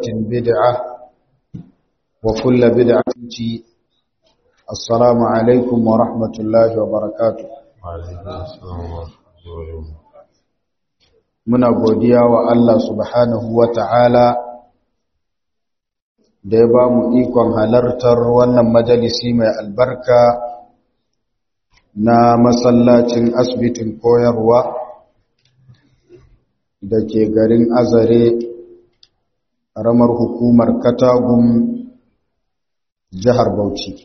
بدعة وكل بدعة السلام عليكم ورحمة الله وبركاته muna godiya wa Allah subhanahu wa ta'ala da ya ba mu ikon halartar wannan majalisi mai albarka na masallacin asibitin koyarwa da ke garin azare ramar hukumar katagun jihar bauchi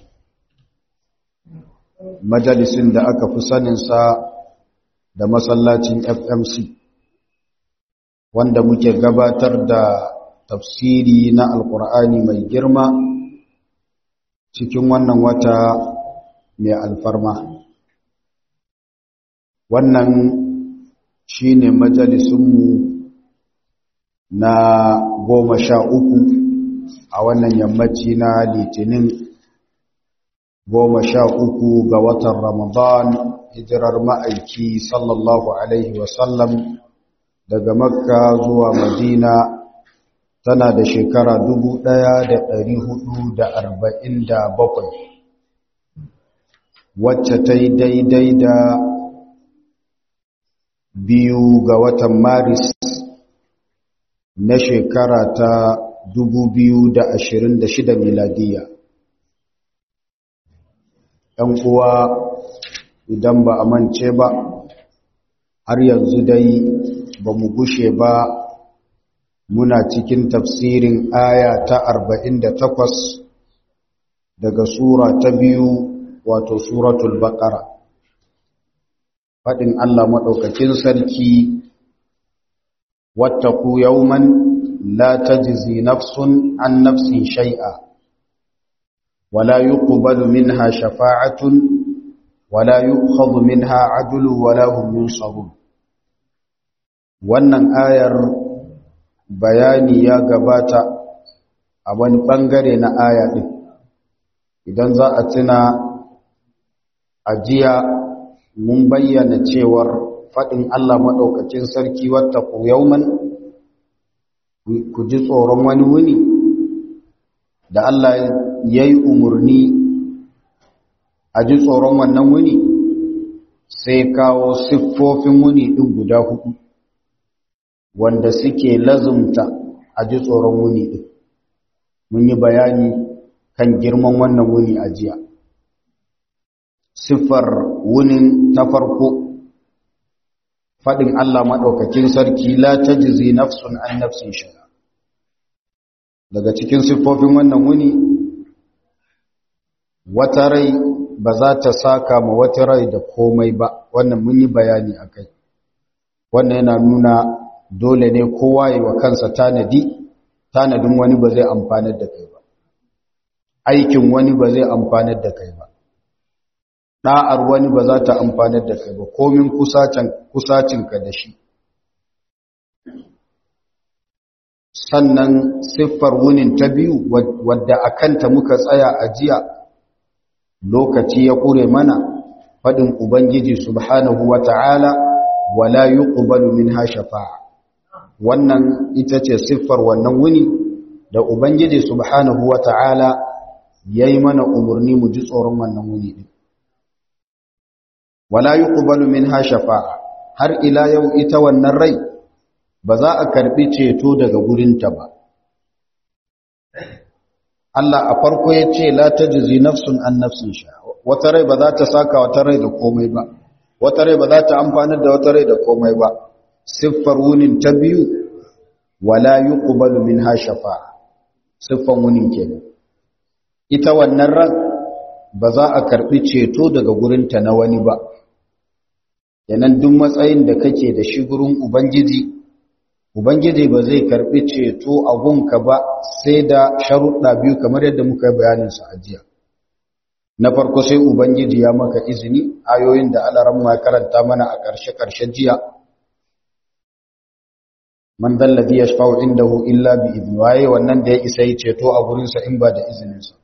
majalisin da aka fi saninsa da masallacin fmc wanda muke gabatar da tafsiri na alkur'ani mai girma cikin wannan wata mai alfarma wannan shi ne majalisunmu na goma sha uku a wannan yammaci na litinin goma sha uku ga watan ramadan hijirar ma'aiki sallallahu alaihi wasallam daga makka zuwa madina tana da shekara dubu ɗaya da ɗari hudu da arba'in da bakwai wacce ta yi daidai da biyu ga watan maris na shekara ta dubu biyu da ashirin da shida miladiya ‘yan uwa idan ba a mance ba har yanzu dai ba mu gushe ba muna cikin tafsirin aya ta arba'in da takwas daga sura ta biyu wato suratul baqara faɗin Allah maɗaukakin sarki wattaku yawman la tajzi nafsun an nafsin shay'a wala yuqbalu minha shafa'atun wala yu'khadhu minha 'adlun wala hum yunsarun wannan ayar bayani ya gabata a wani bangare na aya din idan za a tuna ajiya mun bayyana cewar faɗin Allah maɗaukacin sarki wata ku yauman ku ji tsoron wani wuni da Allah ya yi umarni a ji tsoron wannan wuni sai kawo siffofin wuni ɗin guda hudu wanda suke lazumta a ji tsoron wuni ɗin mun yi bayani kan girman wannan wuni a jiya siffar wunin ta farko faɗin Allah maɗaukakin sarki la ta jizi nafsun an nafsin shiga daga cikin siffofin wannan wuni wata rai ba za ta saka ma wata rai da komai ba wannan mun yi bayani a kai wannan yana nuna dole ne kowa yi wa kansa tanadi tanadin wani ba zai amfanar da kai ba aikin wani ba zai amfanar da kai ba ɗa'ar wani ba za ta amfanar da kai ba komin kusacinka da shi sannan siffar wunin ta biyu wadda a kanta muka tsaya a jiya lokaci ya ƙure mana faɗin ubangiji subhanahu wa ta'ala wala yi ƙubalu min shafa'a wannan ita ce siffar wannan wuni da ubangiji subhanahu wa ta'ala ya yi mana umarni mu ji tsoron wannan wuni ɗin wala yuqbalu minha shafa'a har ila yau ita wannan rai ba za a karbi ceto daga gurinta ba Allah a farko ya ce la tajzi nafsun an nafsin sha wata rai ba za ta saka wata rai da komai ba wata rai ba za ta amfanar da wata rai da komai ba siffar wunin ta biyu wala yuqbalu minha shafa'a siffan wunin kenan ita wannan ran ba za a karbi ceto daga gurinta na wani ba yanan duk matsayin da kake da shi gurin ubangiji ubangiji ba zai karbi ceto a gunka ba sai da sharuɗa biyu kamar yadda muka yi bayanin sa a jiya na farko sai ubangiji ya maka izini ayoyin da alaran ma karanta mana a ƙarshe ƙarshen jiya man dalladhi yashfa'u indahu illa bi idni waye wannan da ya isa yi ceto a gurin sa in ba da izinin sa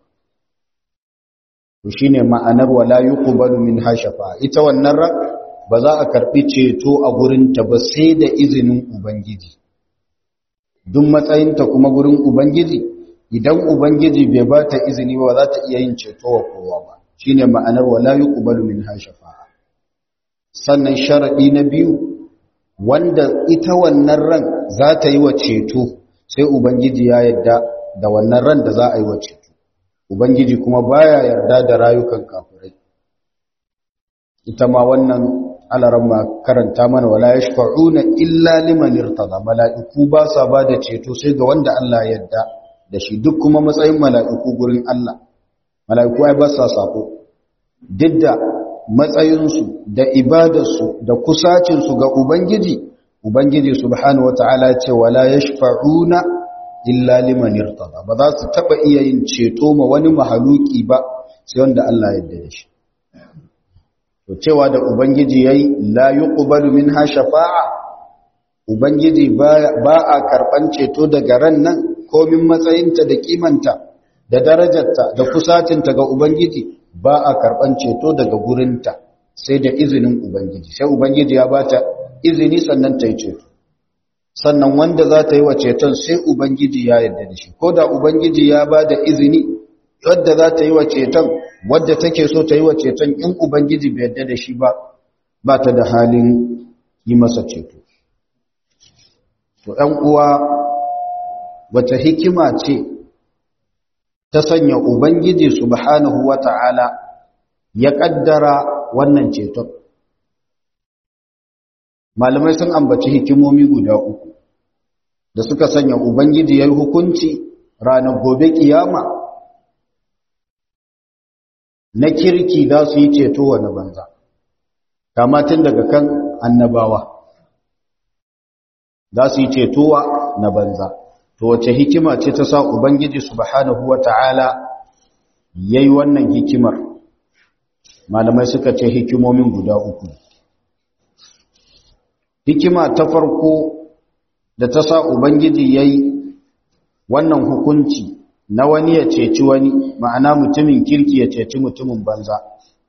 to shine ma'anar wala yuqbalu min hashafa ita wannan ran ba za a karbi ceto a gurin ta ba sai da izinin ubangiji duk matsayinta kuma gurin ubangiji idan ubangiji bai ba ta izini ba za ta iya yin ceto wa kowa ba shine ma'anar wala yuqbalu minha shafa'a sannan sharadi na biyu wanda ita wannan ran za ta yi wa ceto sai ubangiji ya yarda da wannan ran da za a yi wa ceto ubangiji kuma baya yarda da rayukan kafirai ita ma wannan alaramma karanta mana wala yashfa'una illa liman irtada mala'iku ba sa ba da ceto sai ga wanda Allah ya yarda da shi duk kuma matsayin mala'iku gurin Allah mala'iku ai ba sa sako duk da matsayinsu da ibadarsu da kusacinsu ga ubangiji ubangiji subhanahu wata'ala ce wala yashfa'una illa liman irtada ba za su taba iya yin ceto ma wani mahaluki ba sai wanda Allah ya yarda da shi to cewa da ubangiji yayi la yuqbalu minha shafa'a ubangiji ba a karban ceto daga ran nan komin matsayinta da kimanta da darajarta da kusacinta ga ubangiji ba a karban ceto daga gurinta sai da izinin ubangiji sai ubangiji ya bata izini sannan ta yi ceto sannan wanda za ta yi wa ceton sai ubangiji ya yarda da shi ko da ubangiji ya ba da izini wadda za ta yi wa ceton wadda take so ta yi wa ceton in ubangiji bai yarda da shi ba ba ta da halin yi masa ceto to ɗan uwa wata hikima ce ta sanya ubangiji subhanahu wata'ala ya ƙaddara wannan ceton malamai sun ambaci hikimomi guda uku da suka sanya ubangiji ya yi hukunci ranar gobe kiyama na kirki za su yi ceto wa na banza kamatin daga kan annabawa za su yi cetowa na banza to wace hikima ce ta sa ubangiji subhanahu wata'ala yayi wannan hikimar malamai suka ce hikimomin guda uku hikima ta farko da ta sa ubangiji yayi wannan hukunci na wani ya ceci wani ma'ana mutumin kirki ya ceci mutumin banza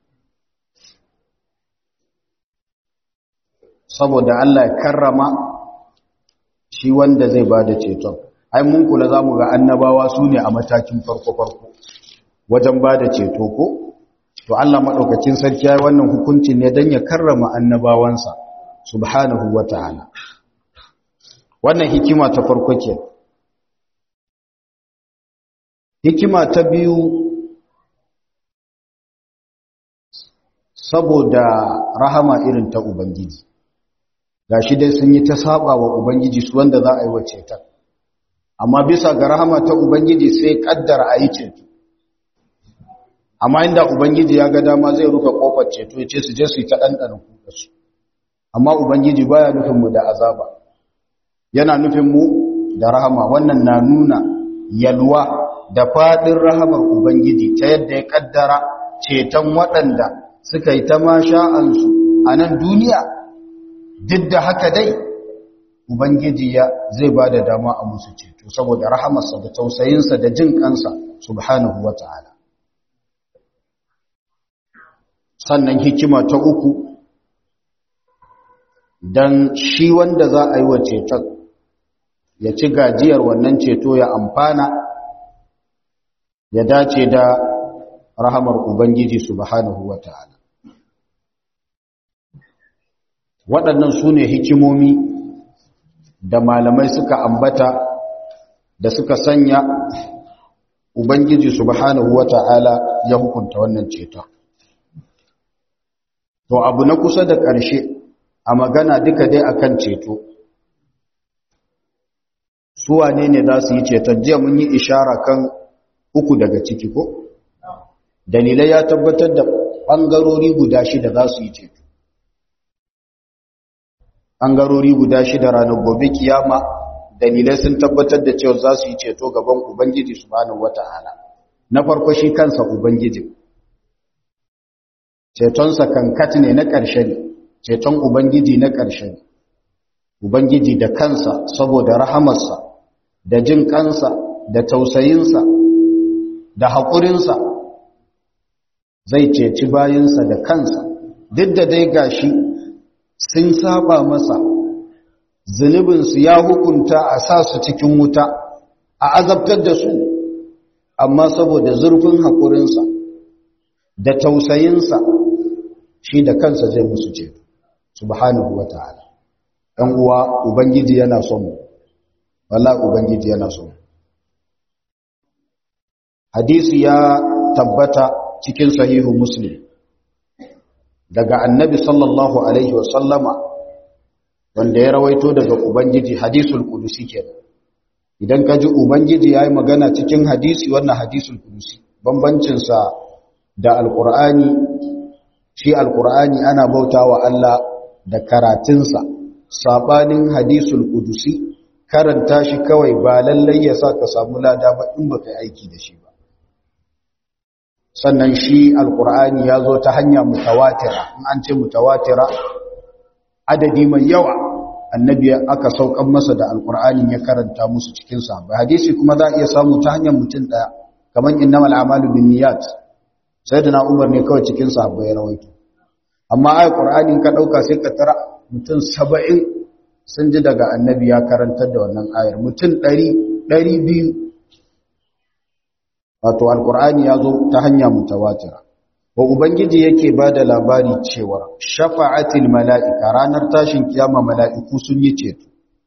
saboda Allah ya karrama shi wanda zai ba da ceton ai mun kula za mu ga annabawa su ne a matakin farko-farko wajen ba da ceto ko to Allah maɗaukacin sarki ya yi wannan hukuncin ne don ya karrama annabawansa subhanahu wa ta'ala wannan hikima ta farko ke hikima ta biyu saboda rahama irin ta ubangiji gashi dai sun yi ta saba wa ubangiji su wanda za a yi wa ceton amma bisa ga rahama ta ubangiji sai kaddara a yi ceto amma inda ubangiji ya ga dama zai rufe kofar ceto ya ce su je su yi ta ɗanɗana kuka su amma ubangiji baya nufin mu da azaba yana nufin mu da rahama wannan na nuna yalwa da faɗin rahamar ubangiji ta yadda ya kaddara ceton waɗanda suka yi ta masha'ansu a nan duniya duk da haka dai ubangiji ya zai ba da dama a musu ceto saboda rahamarsa da tausayinsa da jin kansa subhanahu wa ta'ala sannan hikima ta uku don shi wanda za a yi wa ceton ya ci gajiyar wannan ceto ya amfana ya dace da rahamar ubangiji subhanahu wa ta'ala waɗannan su ne hikimomi da malamai suka ambata da suka sanya Ubangiji subhanahu wa ta'ala ya hukunta wannan ceton. To, abu na kusa da ƙarshe a magana duka dai akan ceto. Suwa ne ne za su yi ceton, jiya mun yi ishara kan uku daga ciki ko? Dalilai ya tabbatar da ɓangarori guda shida za su yi ceto. ɓangarori guda shida ranar gobe kiyama dalilai sun tabbatar da cewa za su yi ceto gaban ubangiji subhanahu wata'ala na farko shi kansa ubangiji cetonsa kankat ne na ƙarshe ne ceton ubangiji na ƙarshe ne ubangiji da kansa saboda rahamarsa da jin kansa da tausayinsa da haƙurinsa zai ceci bayinsa da kansa duk da dai gashi sun saba masa zunubinsu ya hukunta a sa su cikin wuta a azabtar da su amma saboda zurfin haƙurinsa da tausayinsa shi da kansa zai musu ce subhanahu wa ta'ala ɗan uwa ubangiji yana son mu wala ubangiji yana son mu hadisi ya tabbata cikin sahihu muslim daga annabi sallallahu alaihi wa sallama wanda ya rawaito daga ubangiji hadisul qudusi kenan idan ka ji ubangiji yayi magana cikin hadisi wannan hadisul qudusi bambancin sa da alqur'ani shi alqur'ani ana bautawa Allah da karatunsa sabanin hadisul qudusi karanta shi kawai ba lallai ya sa ka samu lada ba in baka aiki da shi ba sannan shi alqur'ani ya zo ta hanya mutawatira in an ce mutawatira adadi mai yawa annabi aka saukan masa da alqur'anin ya karanta musu cikin sa ba hadisi kuma za a iya samu ta hanyar mutum daya kaman innamal a'malu binniyat sayyidina umar ne kawai cikin sahabbai ya rawaito amma ayat qur'anin ka dauka sai ka tara mutum 70 sun ji daga annabi ya karantar da wannan ayar mutum 100 200 wato alqur'ani ya zo ta hanya mutawatira wa ubangiji yake bada labari cewa shafa'atil mala'ika ranar tashin kiyama mala'iku sun yi ceto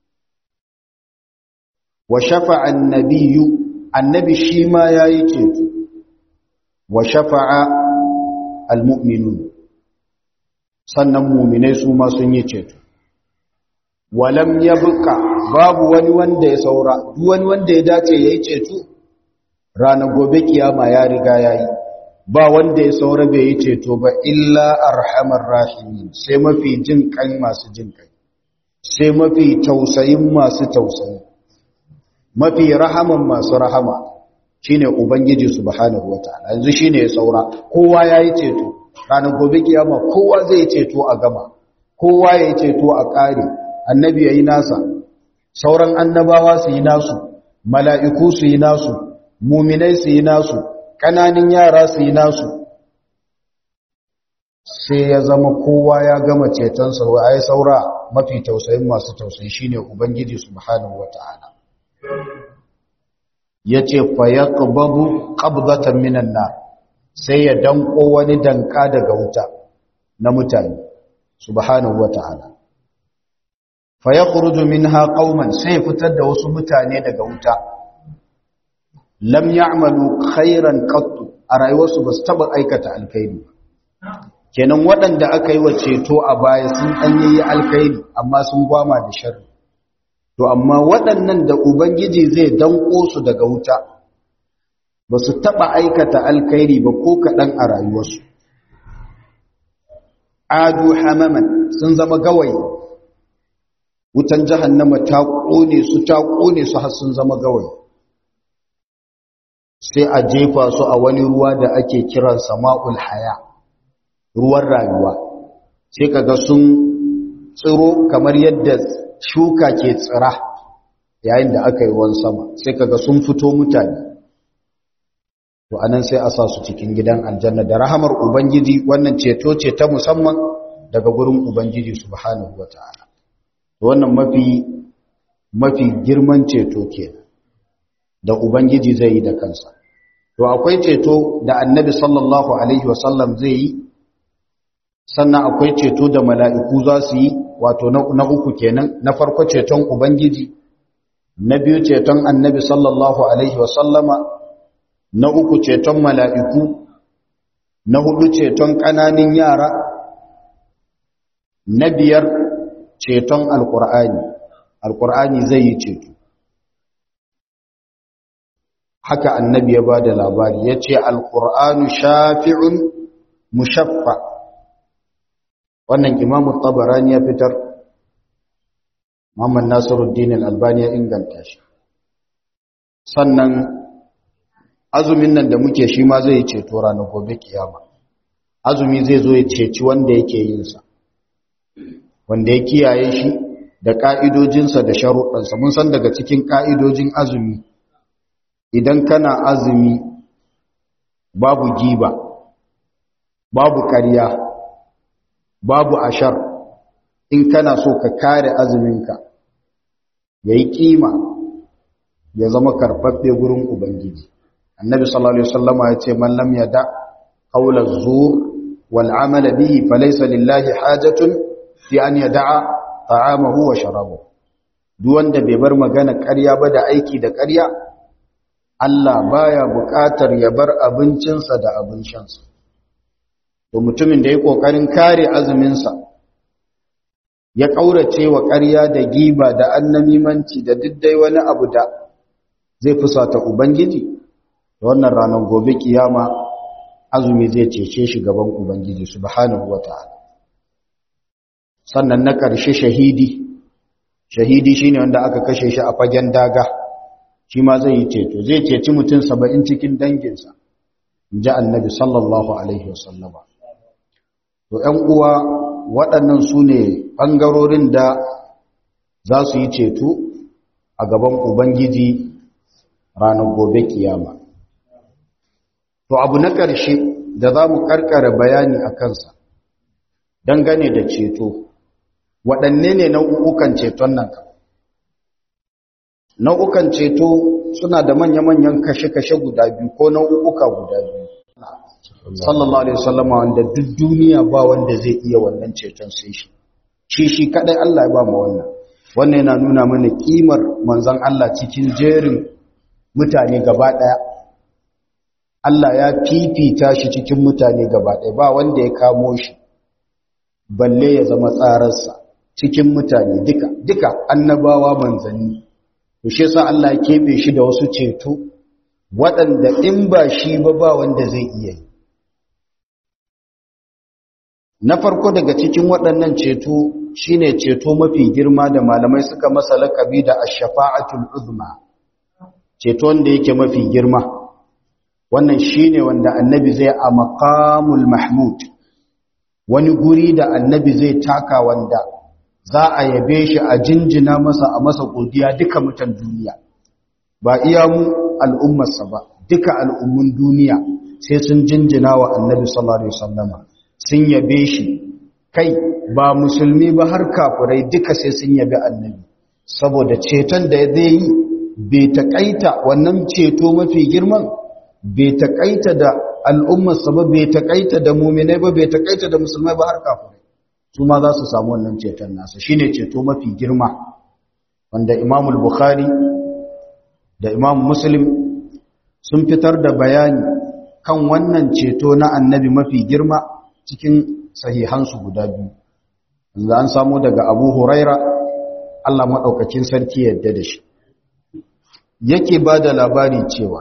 wa shafa'an nabiyyu annabi shi ma yayi ceto wa shafa'a almu'minun sannan mu'minai su ma sun yi ceto walam yabqa babu wani wanda ya saura duk wani wanda ya dace yayi ceto ranar gobe kiyama ya riga yayi ba wanda ya saura bai yi ceto ba illa arhamar rahimin sai mafi jin kai masu jin kai sai mafi tausayin masu tausayi mafi rahaman masu rahama shine ubangiji subhanahu wataala yanzu shine ya saura kowa yayi ceto ranar gobe kiyama kowa zai ceto a gama kowa yayi ceto a kare annabi yayi nasa sauran annabawa su yi nasu mala'iku su yi nasu muminai su yi nasu ƙananin yara su yi nasu sai ya zama kowa ya gama cetonsa wa ai saura mafi tausayin masu tausayi shine ubangiji subhanahu wata'ala yace fa yaqbabu qabdatan minan nar sai ya danko wani danka daga wuta na mutane subhanahu wata'ala fa yakhruju minha qauman sai fitar da wasu mutane daga wuta lam ya'malu khairan qattu a rayuwarsu ba su taba aikata alkhairi kenan waɗanda aka yi wa ceto a baya sun dan yi alkhairi amma sun gwama da sharri to amma waɗannan da ubangiji zai danko su daga wuta ba su taba aikata alkhairi ba ko kaɗan a rayuwarsu adu hamaman sun zama gawayi wutan jahannama ta ƙone su ta ƙone su har sun zama gawayi sai a jefa su a wani ruwa da ake kiran sama'ul haya ruwan rayuwa sai kaga sun tsiro kamar yadda shuka ke tsira yayin da aka yi ruwan sama sai kaga sun fito mutane to anan sai a sa su cikin gidan aljanna da rahamar ubangiji wannan ceto ce ta musamman daga gurin ubangiji subhanahu wataala wannan mafi mafi girman ceto kenan da Ubangiji zai yi da kansa. To akwai ceto da annabi sallallahu Alaihi wasallam zai yi, sannan akwai ceto da mala'iku za su yi, wato na uku kenan, na farko ceton Ubangiji, na biyu ceton annabi sallallahu Alaihi wasallama, na uku ceton mala'iku, na hudu ceton ƙananin yara, na biyar ceton Alƙur'ani, Alƙur'ani zai yi ceto. haka annabi ya ba da labari ya ce alƙur'anu shafi'un mushaffa wannan imamu tabarani ya fitar muhammad nasiruddin al'albani ya inganta shi sannan azumin nan da muke shi ma zai ceto ranar gobe kiyama azumi zai zo ya ceci wanda yake yinsa wanda ya kiyaye shi da ƙa'idojinsa da sharuɗansa mun san daga cikin ƙa'idojin azumi idan kana azumi babu giba babu ƙarya babu ashar in kana so ka kare azuminka ya yi ƙima ya zama karɓaɓɓe gurin ubangiji annabi sallallahu alaihi wasallama ya ce man lam yada qawla zur wal amala bihi falaysa lillahi hajatun fi an yada'a ta'amahu wa sharabahu duk wanda bai bar magana ƙarya ba da aiki da ƙarya Allah baya buƙatar ya bar abincinsa da abin shansa to mutumin da ya kokarin kare azuminsa ya kaurace wa ƙarya da giba da annamimanci da diddai wani abu da zai fusata ubangiji da wannan ranar gobe kiyama azumi zai cece shi gaban ubangiji subhanahu wata'ala sannan na ƙarshe shahidi shahidi shine wanda aka kashe shi a fagen daga shi ma zai yi ceto zai ceci mutum saba'in cikin danginsa in ji annabi sallallahu alaihi wasallama to ‘yan uwa waɗannan su ne ɓangarorin da za su yi ceto a gaban ubangiji ranar gobe kiyama to abu na ƙarshe da za mu ƙarƙara bayani a kansa dangane da ceto waɗanne ne nau'ukan ceton nan nau'ukan ceto suna da manya-manyan kashe-kashe guda biyu ko nau'uka guda biyu sallallahu alaihi wasallam wanda duk duniya ba wanda zai iya wannan ceton sai shi shi shi kadai Allah ya ba mu wannan wannan yana nuna mana kimar manzon Allah cikin jerin mutane gaba daya Allah ya fifita shi cikin mutane gaba daya ba wanda ya kamo shi balle ya zama tsararsa cikin mutane duka duka annabawa manzanni to shi yasa Allah ya kebe shi da wasu ceto waɗanda in ba shi ba ba wanda zai iya yi na farko daga cikin waɗannan ceto shine ceto mafi girma da malamai suka masa lakabi da ash-shafa'atul uzma ceto wanda yake mafi girma wannan shine wanda annabi zai a maqamul mahmud wani guri da annabi zai taka wanda za a yabe shi a jinjina masa a masa godiya duka mutan duniya ba iya mu al'ummarsa ba duka al'ummun duniya sai sun jinjina wa annabi sallallahu alaihi wasallama sun yabe shi kai ba musulmi ba har kafirai duka sai sun yabe annabi saboda ceton da zai yi bai taƙaita wannan ceto mafi girman bai taƙaita da al'ummarsa ba bai taƙaita da muminai ba bai taƙaita da musulmai ba har kafirai su ma za su samu wannan ceton nasa shine ceto mafi girma wanda imamul bukhari da imam muslim sun fitar da bayani kan wannan ceto na annabi mafi girma cikin sahihansu guda biyu yanzu an samu daga abu huraira allah maɗaukacin sarki yadda da shi yake ba da labari cewa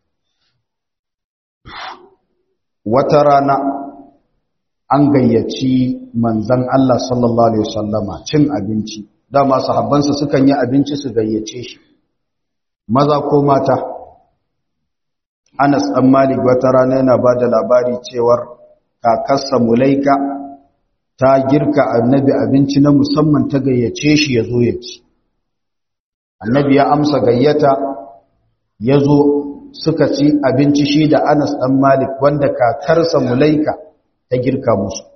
wata rana an gayyaci manzan allah sallallahu alaihi wasallama cin abinci dama sahabbansa sukan yi abinci su gayyace shi maza ko mata Anas ɗan Malik wata rana yana ba da labari cewar kakarsa Mulaika ta girka annabi abinci na musamman ta gayyace shi ya zo ya ci. Annabi ya amsa gayyata ya zo suka ci abinci shi da Anas ɗan Malik wanda kakarsa Mulaika ta girka musu.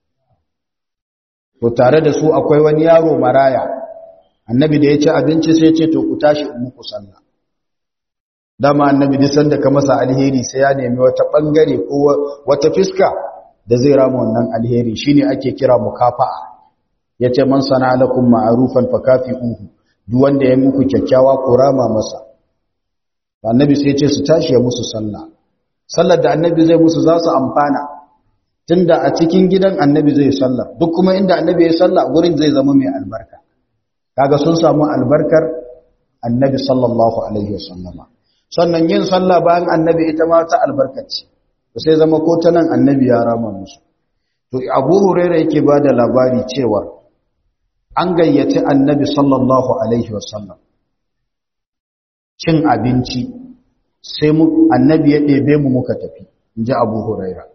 To tare da su akwai wani yaro maraya, annabi da ya ci abinci sai ce to ku tashi in muku sallah. dama annabi duk sanda ka masa alheri sai ya nemi wata bangare ko wata fiska da zai rama wannan alheri shine ake kira mukafa'a yace man sana lakum ma'rufan fakafi'uhu duk wanda ya muku kyakkyawa ko rama masa annabi sai yace su tashi ya musu sallah sallar da annabi zai musu za su amfana tunda a cikin gidan annabi zai sallar duk kuma inda annabi ya sallah gurin zai zama mai albarka kaga sun samu albarkar annabi sallallahu alaihi wasallama sannan yin sallah bayan annabi ita ma ta albarkaci sai zama ko ta nan annabi ya rama musu to abu huraira yake ba da labari cewa an gayyaci annabi sallallahu alaihi wasallam cin abinci sai mu annabi ya ɗebe mu muka tafi in ji abu huraira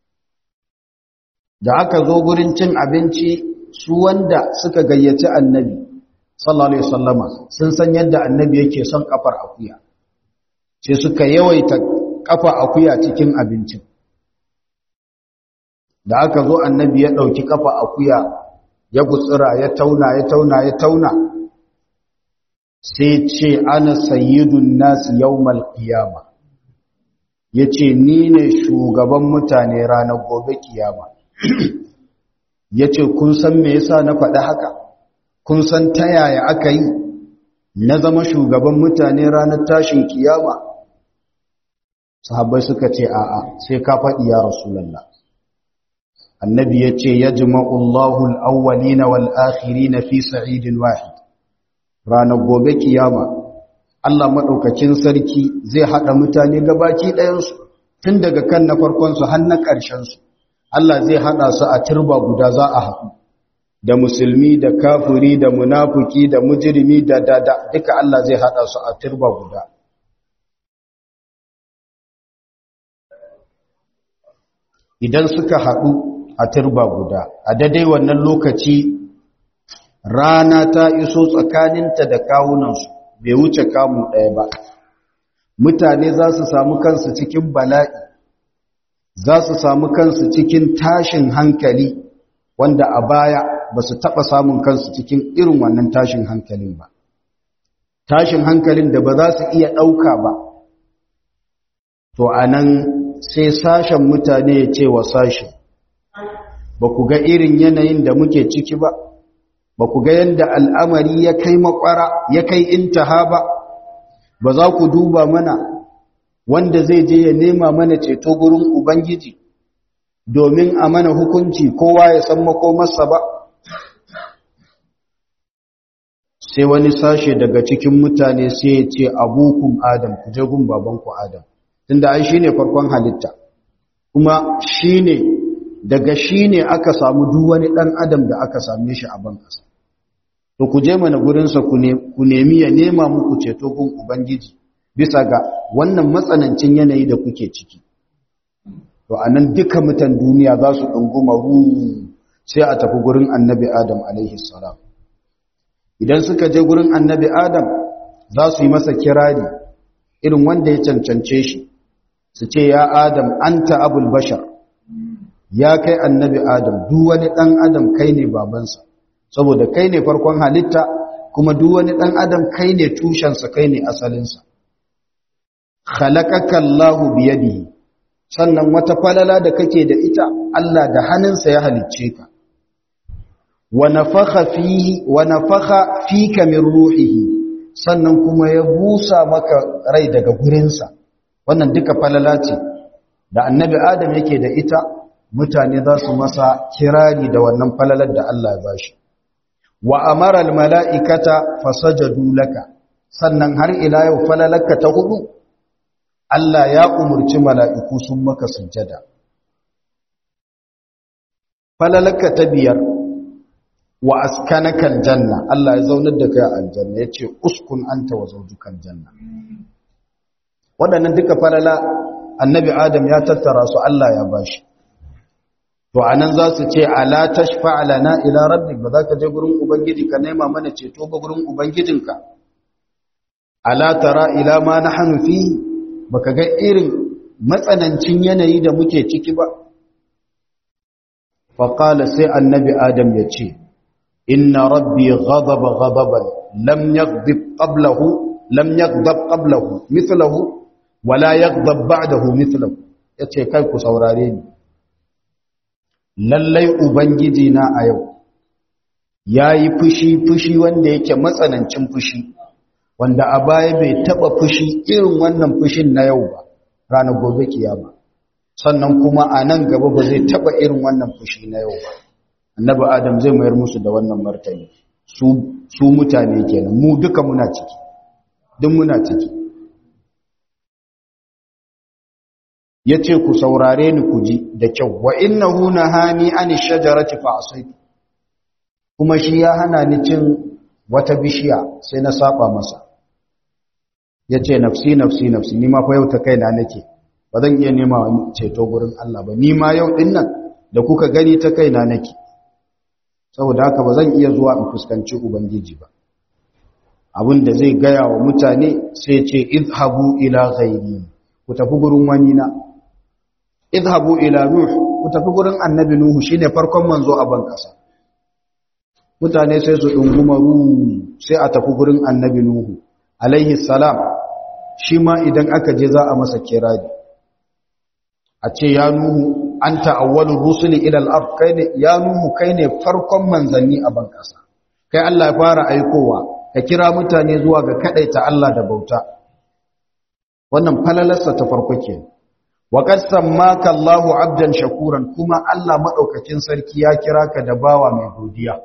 da aka zo gurin cin abinci su wanda suka gayyaci annabi sallallahu alaihi wasallama sun san yadda annabi yake son kafar akuya sai suka yawaita kafa akuya cikin abincin da aka zo annabi ya ɗauki kafa akuya ya gutsura ya tauna ya tauna ya tauna sai ce ana sayyidun nasu yawmal qiyama yace ni ne shugaban mutane ranar gobe kiyama yace kun san me yasa na faɗi haka kun san ta yaya aka yi na zama shugaban mutane ranar tashin kiyama sahabbai suka ce a'a sai ka faɗi ya rasulullah annabi yace yajma'u Allahu al-awwalina wal-akhirina fi sa'idin wahid ranar gobe kiyama Allah maɗaukakin sarki zai haɗa mutane gabaki ɗayansu tun daga kan na farkonsu har na ƙarshensu Allah zai haɗa su a turba guda za a haɗu da musulmi da kafuri da munafuki da mujirimi da dada duka Allah zai haɗa su a turba guda idan suka haɗu a turba guda a daidai wannan lokaci rana ta iso tsakaninta da kawunansu bai wuce kamu ɗaya ba mutane za su samu kansu cikin bala'i za su samu kansu cikin tashin hankali wanda a baya ba su taɓa samun kansu cikin irin wannan tashin hankalin ba tashin hankalin da ba za su iya ɗauka ba to a nan sai sashen mutane ya ce wa sashen ba ku ga irin yanayin da muke ciki ba ba ku ga yadda al'amari ya kai makwara ya kai intaha ba ba za ku duba mana wanda zai je ya nema mana ceto gurin ubangiji domin a mana hukunci kowa ya san makomarsa ba sai wani sashe daga cikin mutane sai ya ce abukum adam ku je gun babanku adam tunda ai shine farkon halitta kuma shine daga shine aka samu duk wani dan adam da aka same shi a ban kasa to ku je mana gurinsa ku nemi ya nema muku ceto gun ubangiji bisa ga wannan matsanancin yanayi da kuke ciki to anan duka mutan duniya za su ɗunguma ru sai a tafi gurin annabi adam alaihi salam idan suka je gurin annabi adam za su yi masa kirari irin wanda ya cancance shi su ce ya adam anta abul bashar ya kai annabi adam duk wani ɗan adam kai ne babansa saboda kai ne farkon halitta kuma duk wani ɗan adam kai ne tushensa kai ne asalinsa khalaqaka Allahu biyadihi sannan wata falala da kake da ita Allah da hannunsa ya halicce ka wa nafakha fihi wa nafakha fika min ruhihi sannan kuma ya busa maka rai daga gurinsa wannan duka falala ce da annabi adam yake da ita mutane za su masa kirari da wannan falalar da Allah ya bashi wa amara almala'ikata fasajadu laka sannan har ila yau falalaka ta hudu Allah ya umurci mala'iku sun maka sujjada falalaka ta biyar wa askanaka aljanna Allah ya zaunar da kai a aljanna yace uskun anta wa zawjukan janna waɗannan duka falala annabi adam ya tattara su Allah ya bashi to anan za su ce ala tashfa lana ila rabbik ba za ka je gurin ubangiji ka nema mana ceto ba gurin ubangijinka ala tara ila ma nahnu fi baka ga irin matsanancin yanayi da muke ciki ba fa qala sai annabi adam ya ce inna rabbi ghadaba ghadaban lam yaghdab qablahu lam yaghdab qablahu mithluhu wala yaghdab ba'dahu mithluhu yace kai ku saurare ni lallai Ubangiji na a yau ya yi fushi-fushi wanda yake matsanancin fushi wanda a baya bai taba fushi irin wannan fushin na yau ba ranar gobe kiyama sannan kuma a nan gaba ba zai taba irin wannan fushi na yau ba annabi adam zai mayar musu da wannan martani su mutane kenan mu duka muna ciki duk muna ciki ya ce ku saurare ni ku ji da kyau wa innahu nahani ani shajarati fa asaitu kuma shi ya hana ni cin wata bishiya sai na saba masa yace nafsi nafsi nafsi ni ma fa yau ta kaina nake ba zan iya nema ceto gurin Allah ba ni ma yau din nan da kuka gani ta kaina nake saboda haka ba zan iya zuwa in fuskanci ubangiji ba abin da zai gaya wa mutane sai ce izhabu ila ghairi ku tafi gurin wani na idhabu ila nuh ku tafi gurin annabi nuhu shine farkon manzo a ban kasa mutane sai su dunguma ru sai a tafi gurin annabi nuhu alaihi salam shi ma idan aka je za a masa kirari a ce ya nuhu anta awwalur rusuli ila al-ard kai ne ya nuhu kai ne farkon manzanni a ban kasa kai Allah ya fara aikowa ka kira mutane zuwa ga kadaita Allah da bauta wannan falalarsa ta farko kenan wa qad sammaka Allahu 'abdan shakuran kuma Allah madaukakin sarki ya kira ka da bawa mai godiya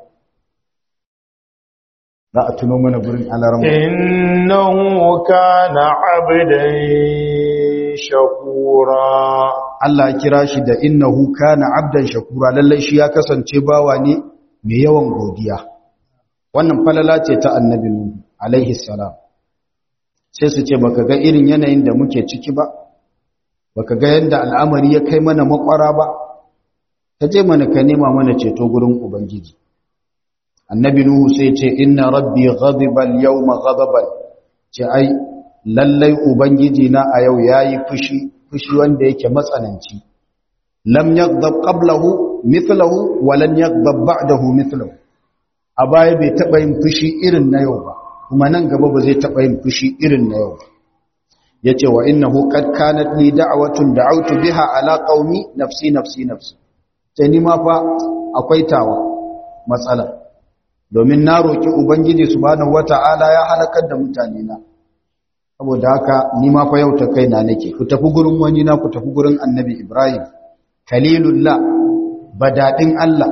za a tuno mana gurin alarma innahu kana 'abdan shakura Allah ya kira shi da innahu kana 'abdan shakura lallai shi ya kasance bawa ne mai yawan godiya wannan falala ce ta annabi nuhu alaihi salam sai su ce baka ga irin yanayin da muke ciki ba baka ga yadda al'amari ya kai mana makwara ba ta je mana ka nema mana ceto gurin ubangiji annabi nuhu sai ce inna rabbi ghadiba al-yawma ghadaban ce ai lallai ubangiji na a yau yayi fushi fushi wanda yake matsananci lam yaghdab qablahu mithluhu wa lan yaghdab ba'dahu mithluhu a baya bai taba yin fushi irin na yau ba kuma nan gaba ba zai taba yin fushi irin na yau ba yace wa innahu qad kanat li da'watun da'awtu biha ala qaumi nafsi nafsi nafsi sai ni ma fa akwai tawa matsala domin na roki ubangiji subhanahu wata'ala ya halakar da mutane na saboda haka ni ma fa yau ta kaina nake ku tafi gurin wani na ku tafi gurin annabi ibrahim khalilullah badadin Allah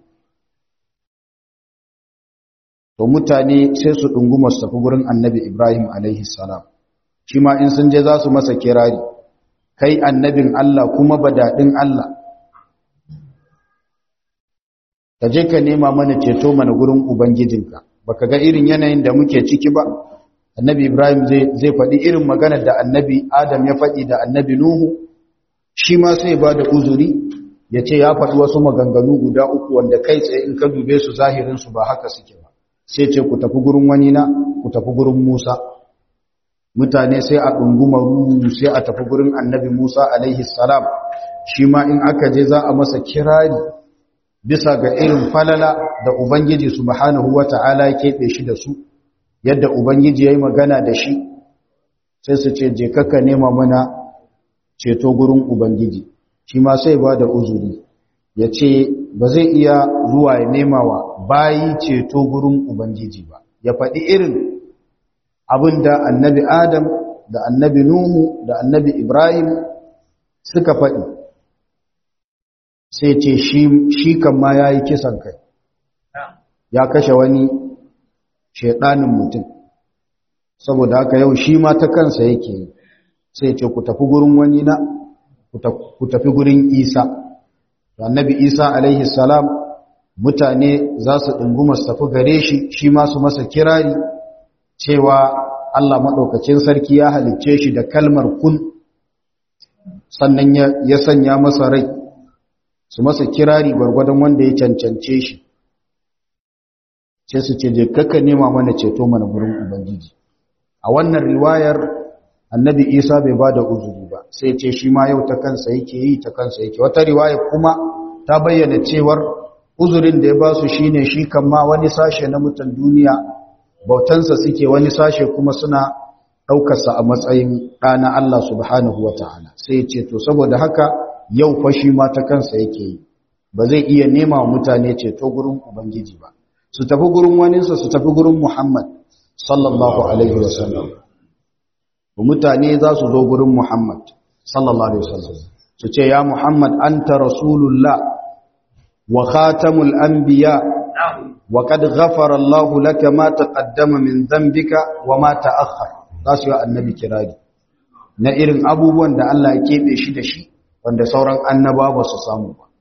to mutane sai su dunguma su tafi gurin annabi ibrahim alaihi salam shi ma in sun je za su masa kirari kai annabin Allah kuma badadin Allah ka je ka nema mana ceto mana gurin ubangijinka baka ga irin yanayin da muke ciki ba annabi ibrahim zai faɗi irin maganar da annabi adam ya faɗi da annabi nuhu shi ma sai ba da uzuri ya ce ya faɗi wasu maganganu guda uku wanda kai tsaye in ka dube su zahirinsu ba haka suke ba sai ce ku tafi gurin wani na ku tafi gurin musa mutane sai a ɗunguma ruhu sai a tafi gurin annabi musa alaihi salam shi ma in aka je za a masa kirari bisa ga irin falala da ubangiji subhanahu wata'ala ya keɓe shi da su yadda ubangiji ya yi magana da shi sai su ce je kaka nema mana ceto gurin ubangiji shi ma sai ba da uzuri ya ce ba zai iya zuwa ya nema wa bayi ceto gurin ubangiji ba ya faɗi irin abin da annabi adam da annabi nuhu da annabi ibrahim suka faɗi sai ce shi kan ma ya yi kisan kai ya kashe wani shaidanin mutum saboda haka yau shi ma ta kansa yake yi sai ce ku tafi gurin wani na ku tafi gurin isa annabi isa alaihi salam mutane za su ɗunguma su tafi gare shi shi ma su masa kirari cewa allah maɗaukacin sarki ya halicce shi da kalmar kun sannan ya sanya masa rai su masa kirari gwargwadon wanda ya cancance shi sai su ce je kakka nema mana ceto mana gurin ubangiji a wannan riwayar annabi isa bai ba da uzuri ba sai ce shi ma yau ta kansa yake yi ta kansa yake wata riwaya kuma ta bayyana cewar uzurin da ya ba su shine shi kan ma wani sashe na mutan duniya bautansa suke wani sashe kuma suna ɗaukarsa a matsayin ɗana Allah subhanahu wa ta'ala sai ce to saboda haka yau fa shi ma ta kansa yake yi ba zai iya nema wa mutane ceto gurin ubangiji ba su tafi gurin waninsa su tafi gurin Muhammad sallallahu alaihi wasallam mutane za su zo gurin Muhammad sallallahu alaihi wasallam su ce ya Muhammad anta rasulullah wa khatamul anbiya wa qad ghafara Allah laka ma taqaddama min dhanbika wa ma ta'akhkhara za su yi annabi kirari na irin abubuwan da Allah ya kebe shi da shi wanda sauran annaba ba su samu ba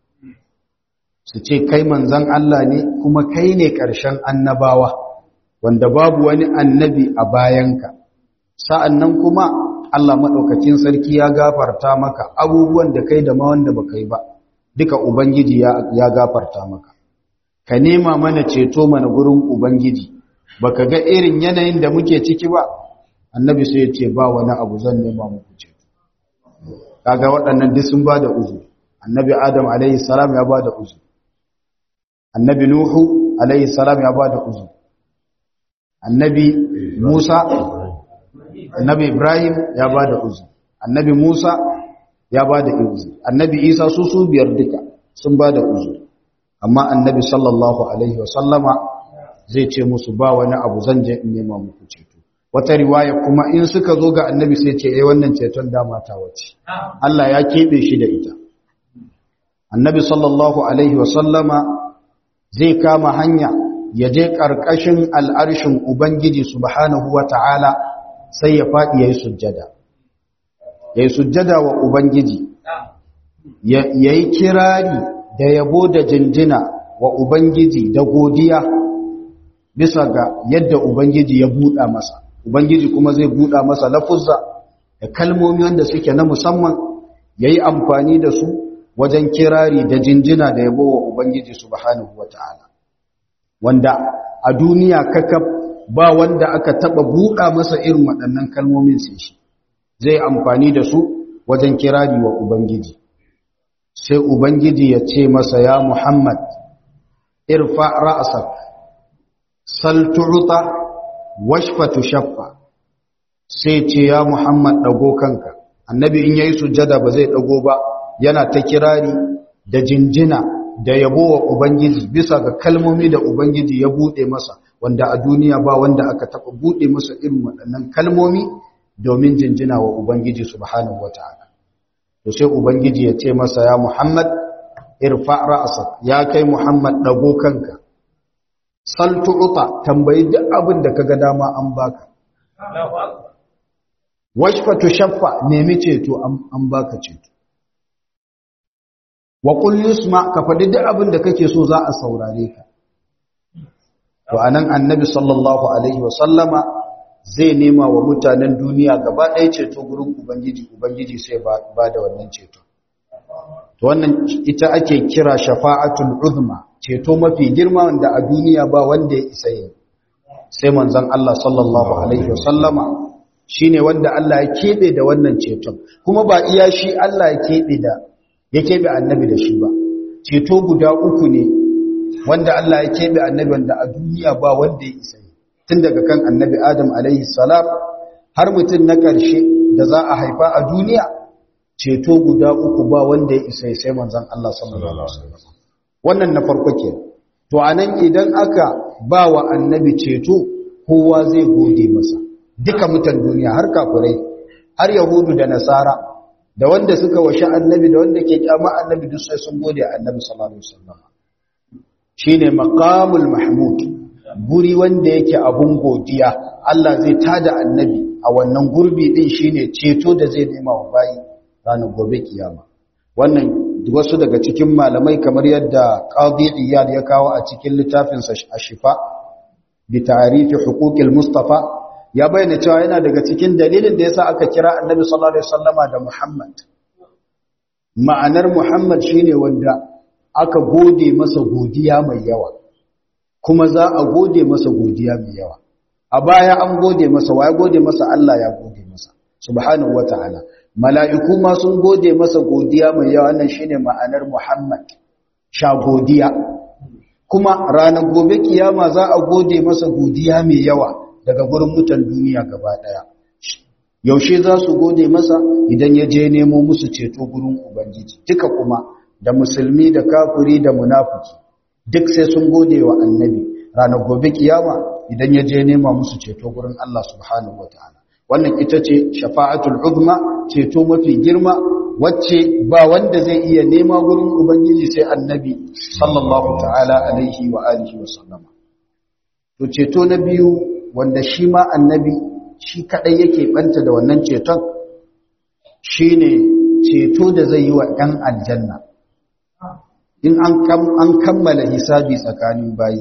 su ce kai manzan Allah ne kuma kai ne ƙarshen annabawa wanda babu wani annabi a bayanka sa'an nan kuma Allah maɗaukacin sarki ya gafarta maka abubuwan da kai da ma wanda ba kai ba duka Ubangiji ya gafarta maka ka nema mana ceto mana gurin Ubangiji ba ka ga irin yanayin da muke ciki ba annabi sai ya ce ba wani abu zan nema muku ceto kaga waɗannan duk sun ba da uzuri annabi adam alaihi salam ya ba da uzuri annabi nuhu alaihi salam ya bada uzuri annabi Musa annabi Ibrahim ya bada uzuri annabi Musa ya bada uzuri annabi Isa su su biyar duka sun bada uzuri amma annabi sallallahu alaihi wasallama zai ce musu ba wani abu zan je in nema muku ceto wata riwaya kuma in suka zo ga annabi sai ce eh wannan ceton dama ta wace Allah ya kebe shi da ita annabi sallallahu alaihi wasallama zai kama hanya ya je ƙarƙashin al'arshin ubangiji subhanahu wata'ala sai ya faɗi yayi sujjada yayi sujjada wa ubangiji yayi kirari da yabo da jinjina wa ubangiji da godiya bisa ga yadda ubangiji ya buɗa masa ubangiji kuma zai buɗa masa lafuzza da kalmomi wanda suke na musamman yayi amfani da su wajen kirari da jinjina da yabo wa Ubangiji subhanahu wata'ala wanda a duniya kakaf ba wanda aka taba buɗa masa irin waɗannan kalmomin sai shi zai amfani da su wajen kirari wa Ubangiji sai Ubangiji ya ce masa ya Muhammad irfa ra'sak sal tu'ta washfa tushaffa sai ce ya Muhammad dago kanka annabi in yayi sujjada ba zai dago ba yana ta kirari da jinjina da yabo wa Ubangiji bisa ga kalmomi da Ubangiji ya buɗe masa wanda a duniya ba wanda aka taɓa buɗe masa irin waɗannan kalmomi domin jinjina wa Ubangiji subhanahu wata'ala to sai Ubangiji ya ce masa ya Muhammad irfa ra'sak ya kai Muhammad dago kanka sal tu'ta tambayi duk abin da kaga dama an baka washfa tushaffa nemi ceto an baka ceto wa qul yusma ka faɗi duk abin da kake so za a saurare ka to anan annabi sallallahu alaihi wa sallama zai nema wa mutanen duniya gaba ɗaya ceto gurin ubangiji ubangiji sai ba da wannan ceto to wannan ita ake kira shafa'atul uzma ceto mafi girma wanda a duniya ba wanda ya isa yi sai manzon Allah sallallahu alaihi wa sallama shine wanda Allah ya kebe da wannan ceton kuma ba iya shi Allah ya kebe da ya keɓe annabi da shi ba ceto guda uku ne wanda Allah ya keɓe annabi wanda a duniya ba wanda ya isa yi tun daga kan annabi adam alaihi salam har mutum na ƙarshe da za a haifa a duniya ceto guda uku ba wanda ya isa sai manzon Allah sallallahu alaihi wasallam wannan na farko ke to anan idan aka ba wa annabi ceto kowa zai gode masa duka mutan duniya har kafirai har yahudu da nasara da wanda suka washe annabi da wanda ke kyama annabi duk sai sun gode annabi sallallahu alaihi wasallam shine maqamul mahmud guri wanda yake abun godiya Allah zai tada annabi a wannan gurbi din shine ceto da zai nema wa bayi ranar gobe kiyama wannan wasu daga cikin malamai kamar yadda qadi iyad ya kawo a cikin littafin sa ashifa bi ta'rifi huquqil mustafa ya bayyana cewa yana daga cikin dalilin da yasa aka kira annabi sallallahu alaihi wasallama da Muhammad ma'anar Muhammad shine wanda aka gode masa godiya mai yawa kuma za a gode masa godiya mai yawa a baya an gode masa waya gode masa Allah ya gode masa subhanahu wataala mala'iku ma sun gode masa godiya mai yawa wannan shine ma'anar Muhammad sha godiya kuma ranar gobe kiyama za a gode masa godiya mai yawa daga gurin mutan duniya gaba daya yaushe za su gode masa idan ya je nemo musu ceto gurin ubangiji duka kuma da musulmi da kafiri da munafiki duk sai sun gode wa annabi ranar gobe kiyama idan ya je nema musu ceto gurin Allah subhanahu wataala wannan ita ce shafa'atul uzma ceto mafi girma wacce ba wanda zai iya nema gurin ubangiji sai annabi sallallahu ta'ala alaihi wa alihi wa sallama to ceto na biyu wanda shi ma annabi shi kadai yake banta da wannan ceton shine ceto da zai yi wa ɗan aljanna in an kammala hisabi tsakanin bayi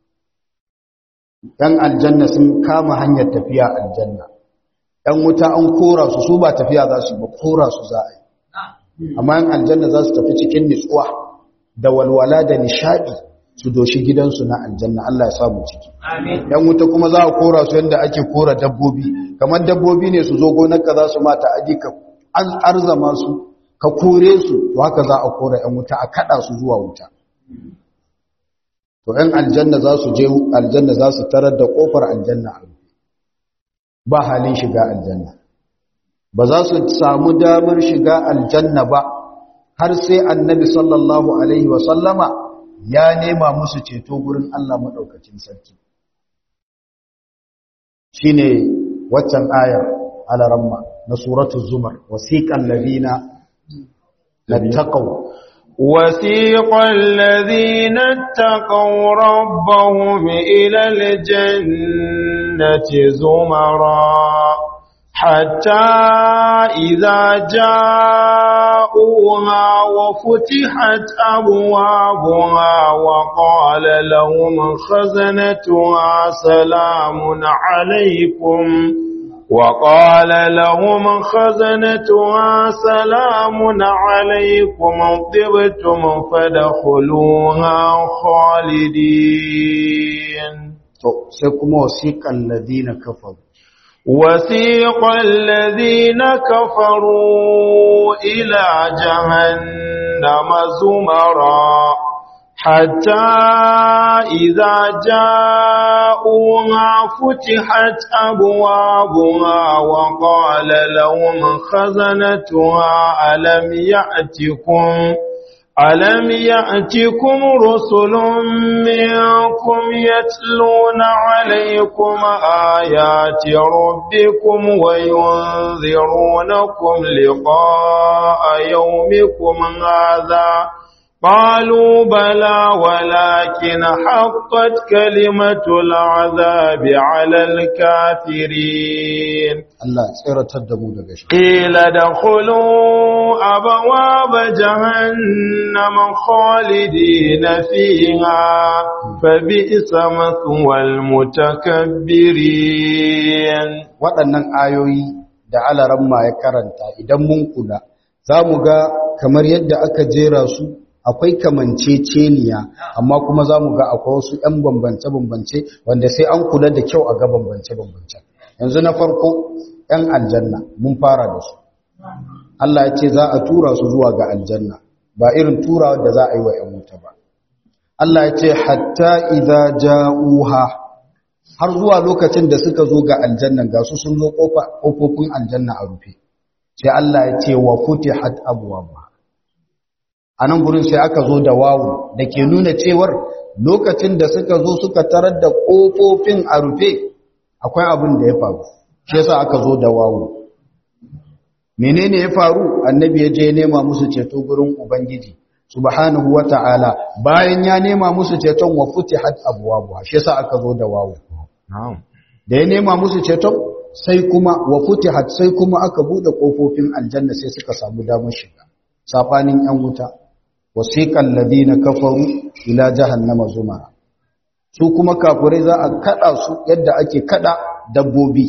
ɗan aljanna sun kama hanyar tafiya aljanna ɗan wuta an kora su su ba tafiya za su ba kora su za a yi amma yan aljanna za su tafi cikin nitsuwa da walwala da nishadi su doshi gidansu na aljanna Allah ya samu ciki yan wuta kuma za a kora su yadda ake kora dabbobi kamar dabbobi ne su zo gonarka za su mata aji ka arzama su ka kore su to haka za a kora yan wuta a kada su zuwa wuta to ɗan aljanna za su je aljanna za su tarar da ƙofar aljanna a rufe ba halin shiga aljanna ba za su samu damar shiga aljanna ba har sai annabi sallallahu alaihi wasallama ya nema musu ceto gurin Allah maɗaukacin sarki shi ne waccan ayar alaramma na suratun zumar wasiƙan ladina na taƙau وسيق الذين اتقوا ربهم إلى الجنة زمرا حتى إذا جاءوها وفتحت أبوابها وقال لهم خزنتها سلام عليكم وقال لهم خزنتها سلام عليكم طبتم فدخلوها خالدين سيكم وسيق الذين كفروا وسيق الذين كفروا إلى جهنم زمرا حتى إذا جاءوها فتحت أبوابها وقال لهم خزنتها ألم يأتكم ألم يأتكم رسل منكم يتلون عليكم آيات ربكم وينذرونكم لقاء يومكم هذا قالوا بلى ولكن حقت كلمة العذاب على الكافرين Allah tsiratar da mu daga shi قيل دخلوا أبواب جهنم خالدين فيها فبئس مثوى المتكبرين waɗannan ayoyi da alaramma ya karanta idan mun kula za mu ga kamar yadda aka jera su akwai kamanceceniya amma kuma za mu ga akwai wasu 'yan bambance-bambance wanda sai an kula da kyau a ga bambance-bambance yanzu na farko 'yan aljanna mun fara da su Allah ya ce za a tura su zuwa ga aljanna ba irin turawa da za a yi wa 'yan wuta ba Allah ya ce hatta idza ja'uha har zuwa lokacin da suka zo ga aljanna ga su sun zo kofofin aljanna a rufe sai Allah ya ce wa futihat abwaaba anan gurin sai aka zo da wawu da ke nuna cewar lokacin da suka zo suka tarar da kofofin a rufe akwai abin da ya faru shi yasa aka zo da wawu menene ya faru annabi ya je nema musu ceto gurin ubangiji subhanahu wata'ala bayan ya nema musu ceton wa futihat abwaaba shi yasa aka zo da wawu da ya nema musu ceton sai kuma wa futihat sai kuma aka bude kofofin aljanna sai suka samu damar shiga safanin yan wuta wasiqal ladina kafaru ila jahannama zumara su kuma kafirai za a kada su yadda ake kada dabbobi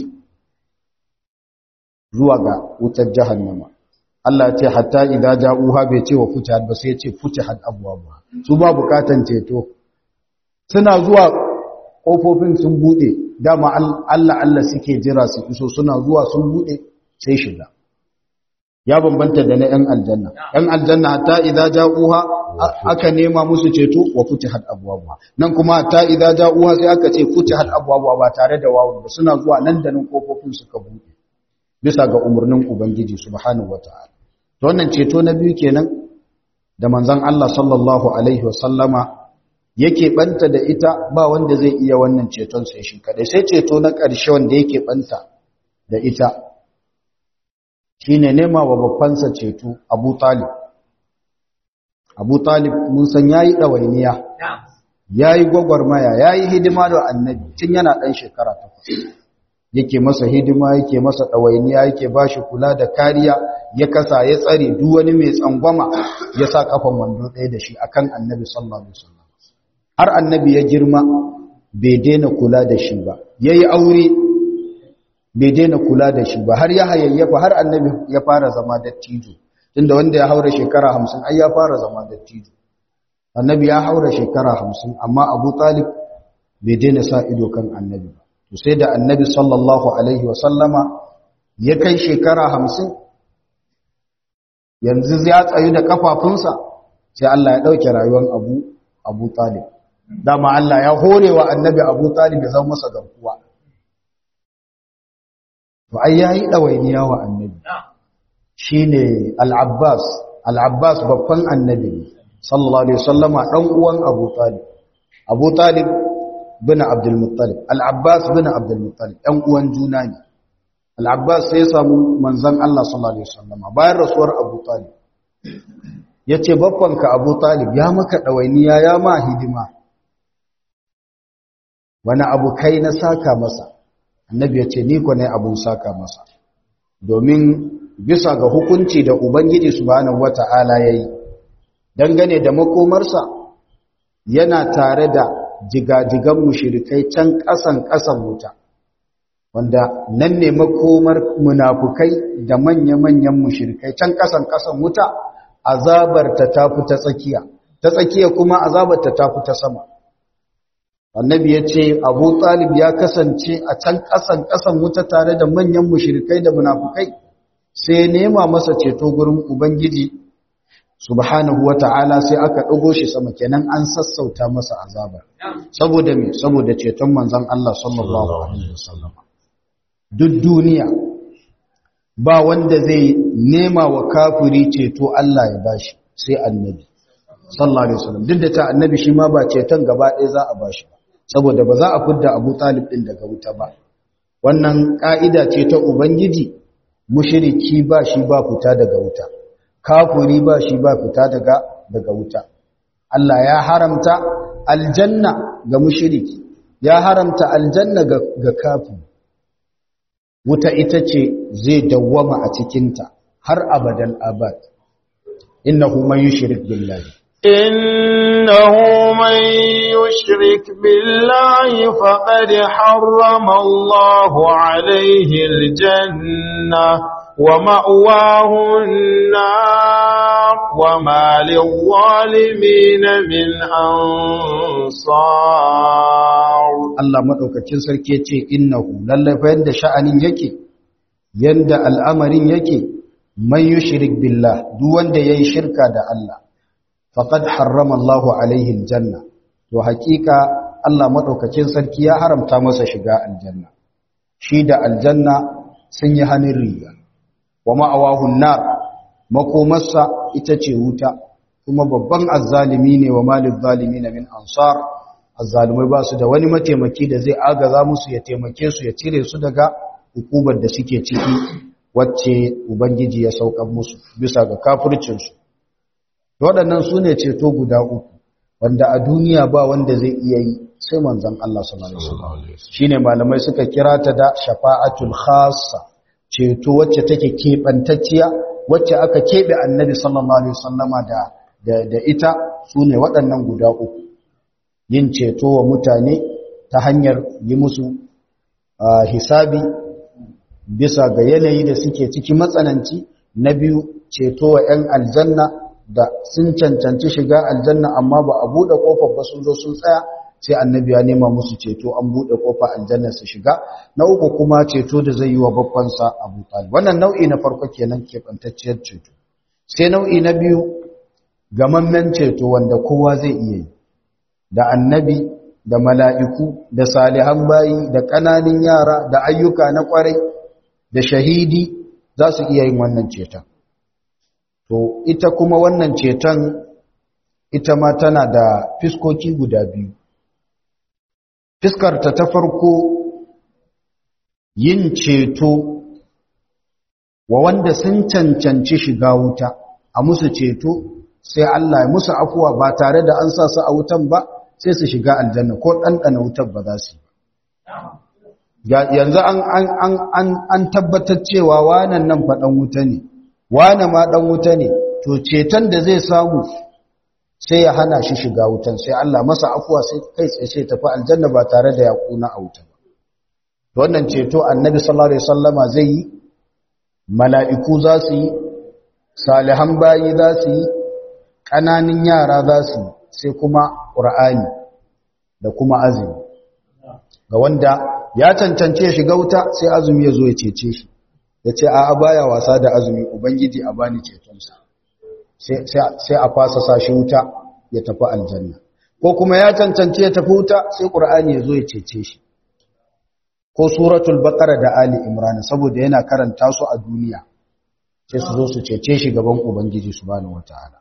zuwa ga wutar jahannama Allah ya ce hatta idza ja'uha bai ce wa futihat ba sai ya ce futihat abwaaba su ba bukatan ceto suna zuwa kofofin sun bude dama Allah Allah suke jira su iso suna zuwa sun bude sai shiga ya bambanta da na ‘yan aljanna. ‘yan aljanna hatta idza ja'uha aka nema musu ceto wa futihat abwabuha nan kuma hatta idza ja'uha sai aka ce futihat abwabuha ba tare da wawu ba suna zuwa nan da nan kofofin suka buɗe bisa ga umarnin ubangiji subhanahu wata'ala to wannan ceto na biyu kenan da manzon Allah sallallahu alaihi wa sallama yake banta da ita ba wanda zai iya wannan ceton sai shi kadai sai ceto na ƙarshe wanda yake banta da ita shine nema wa babbansa ceto Abu Talib Abu Talib mun san yayi dawainiya yayi gwagwarmaya yayi hidima da Annabi tun yana dan shekara 8 yake masa hidima yake masa dawainiya yake bashi kula da kariya ya kasa ya tsare duk wani mai tsangwama ya sa kafan wando ɗaya da shi akan Annabi sallallahu alaihi wasallam har Annabi ya girma bai daina kula da shi ba yayi aure bai daina kula da shi ba har ya hayayyafa har annabi ya fara zama dattijo tunda wanda ya haura shekara hamsin ai ya fara zama dattijo annabi ya haura shekara hamsin amma abu talib bai daina sa ido kan annabi ba to sai da annabi sallallahu alaihi wa sallama ya kai shekara hamsin yanzu ya tsayu da kafafunsa sai Allah ya ɗauke rayuwar abu abu talib dama Allah ya hore wa annabi Abu Talib ya zama masa garkuwa to ai yayi dawainiya wa annabi shine al-Abbas al-Abbas babban annabi sallallahu alaihi wasallama dan uwan Abu Talib Abu Talib bin Abdul Muttalib al-Abbas bin Abdul Muttalib ɗan uwan juna ne al-Abbas sai ya samu manzon Allah sallallahu alaihi wasallama bayan rasuwar Abu Talib yace babbanka Abu Talib ya maka dawainiya ya ma hidima wani abu kai na saka masa annabi yace ni ko ne abun saka masa domin bisa ga hukunci da ubangiji subhanahu wata'ala yayi dangane da makomarsa yana tare da jigajigan mushrikai can ƙasan ƙasan wuta wanda nan ne makomar munafukai da manya-manyan mushrikai can ƙasan ƙasan wuta azabar ta tafi ta tsakiya ta tsakiya kuma azabar ta tafi ta sama annabi ya ce abu talib ya kasance a can ƙasan ƙasan wuta tare da manyan mushrikai da munafukai sai nema masa ceto gurin ubangiji subhanahu wata'ala sai aka ɗago shi sama kenan an sassauta masa azabar saboda me saboda ceton manzon Allah sallallahu alaihi wasallam duk duniya ba wanda zai nema wa kafiri ceto Allah ya bashi sai annabi sallallahu alaihi wasallam duk da ta annabi shi ma ba ceton gaba ɗaya za a bashi ba saboda ba za a fidda Abu Talib din daga wuta ba wannan ka'ida ce ta ubangiji mushriki ba shi ba fita daga wuta kafuri ba shi ba fita daga daga wuta Allah ya haramta aljanna ga mushriki ya haramta aljanna ga, ga kafiri wuta ita ce zai dawwama a cikinta har abadan abad innahu man yushrik billahi إنه من يشرك بالله فقد حرم الله عليه الجنة ومأواه النار وما للظالمين من أنصار Allah madaukakin sarki yace innahu lallai fa yanda sha'anin yake yanda al'amarin yake man yushrik billah duk wanda yayi shirka da Allah faqad harrama Allah alaihi aljanna to hakika Allah madaukakin sarki ya haramta masa shiga aljanna shi da aljanna sun yi hannun riga wa ma'awahun nar makomarsa ita ce wuta kuma babban azzalimi ne wa malin zalimi na min ansar azzalimai ba su da wani mataimaki da zai agaza musu ya taimake su ya cire su daga hukumar da suke ciki wacce ubangiji ya saukan musu bisa ga kafircinsu waɗannan su ne ceto guda uku wanda a duniya ba wanda zai iya yi sai manzon Allah sallallahu alaihi wasallam shine malamai suka kira ta da shafa'atul khassa ceto wacce take keɓantacciya wacce aka keɓe annabi sallallahu alaihi wasallama da da ita su ne waɗannan guda uku yin ceto wa mutane ta hanyar yi musu hisabi bisa ga yanayi da suke ciki matsananci na biyu ceto wa 'yan aljanna da sun cancanci shiga aljanna amma ba a buɗe ƙofar ba sun zo sun tsaya sai annabi ya nema musu ceto an buɗe ƙofar aljanna su shiga na uku kuma ceto da zai yi wa babbansa abu talib wannan nau'i na farko kenan keɓantacciyar ceto sai nau'i na biyu gamammen ceto wanda kowa zai iya yi da annabi da mala'iku da salihan bayi da ƙananan yara da ayyuka na ƙwarai da shahidi za su iya yin wannan ceton to ita kuma wannan ceton ita ma tana da fiskoki guda biyu fiskarta ta farko yin ceto wa wanda sun cancanci shiga wuta a musu ceto sai Allah ya musu afuwa ba tare da an sa su a wutan ba sai su shiga aljanna ko ɗanɗana wutar ba za su yi yanzu an tabbatar cewa wanan nan faɗan wuta ne wane ma ɗan wuta ne to ceton da zai samu sai ya hana shi shiga wutan sai Allah masa afuwa sai kai tsaye sai tafi aljanna ba tare da ya kuna a wuta ba to wannan ceto annabi sallallahu alaihi wasallama zai yi mala'iku za su yi salihan bayi za su yi ƙananan yara za su yi sai kuma ƙur'ani da kuma azumi ga wanda ya cancance shiga wuta sai azumi ya zo ya cece shi ya ce a baya wasa da azumi ubangiji a bani cetonsa sai a fasa sa shi wuta ya tafi aljanna ko kuma ya cancanci ya tafi wuta sai qur'ani ya zo ya cece shi ko suratul baqara da ali imran saboda yana karanta su a duniya sai su zo su cece shi gaban ubangiji subhanahu wataala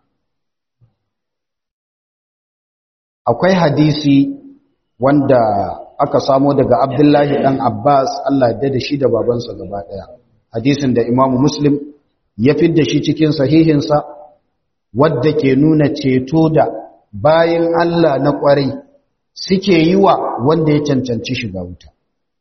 akwai hadisi wanda aka samo daga abdullahi dan abbas Allah ya da shi da babansa gaba daya hadisin da imamu muslim ya fidda shi cikin sahihinsa wadda ke nuna ceto da bayan Allah na kwarai suke yi wa wanda ya cancanci shiga wuta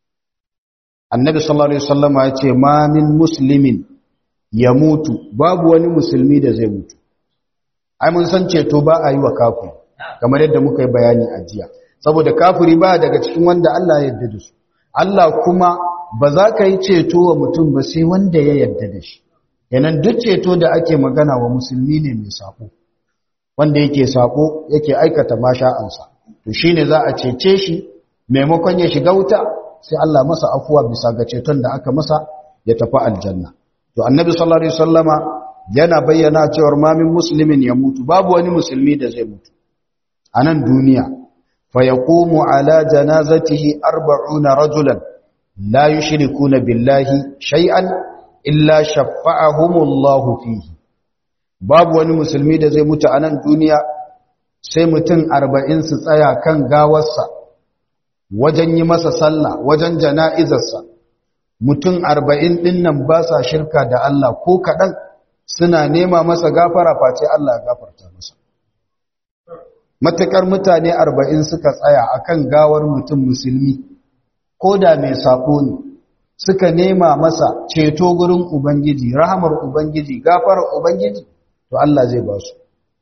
annabi sallallahu alaihi wasallama ya ce ma min muslimin ya mutu babu wani musulmi da zai mutu ai mun san ceto ba a yi wa kafiri kamar yadda muka yi bayani a jiya saboda kafiri ba daga cikin wanda Allah ya yarda da su Allah kuma ba za ka yi ceto wa mutum ba sai wanda ya yarda da shi yanan duk ceto da ake magana wa musulmi ne mai sako wanda yake sako yake aikata masha'ansa to shine za a cece shi maimakon ya shiga wuta sai Allah masa afuwa bisa ga ceton da aka masa ya tafi aljanna to annabi sallallahu alaihi wasallama yana bayyana cewa ma min muslimin ya mutu babu wani musulmi da zai mutu a nan duniya fa yaqumu ala janazatihi 40 rajulan la yushrikuna billahi shay'an illa shaffa'ahumullahu fihi babu wani musulmi da zai mutu a nan duniya sai mutum 40 su tsaya kan gawarsa wajen yi masa sallah wajen jana'izarsa mutum arba'in ɗin nan ba sa shirka da Allah ko kaɗan suna nema masa gafara face Allah ya gafarta masa matuƙar mutane arba'in suka tsaya akan gawar mutum musulmi ko da mai saƙo ne suka nema masa ceto gurin ubangiji rahamar ubangiji gafarar ubangiji to Allah zai ba su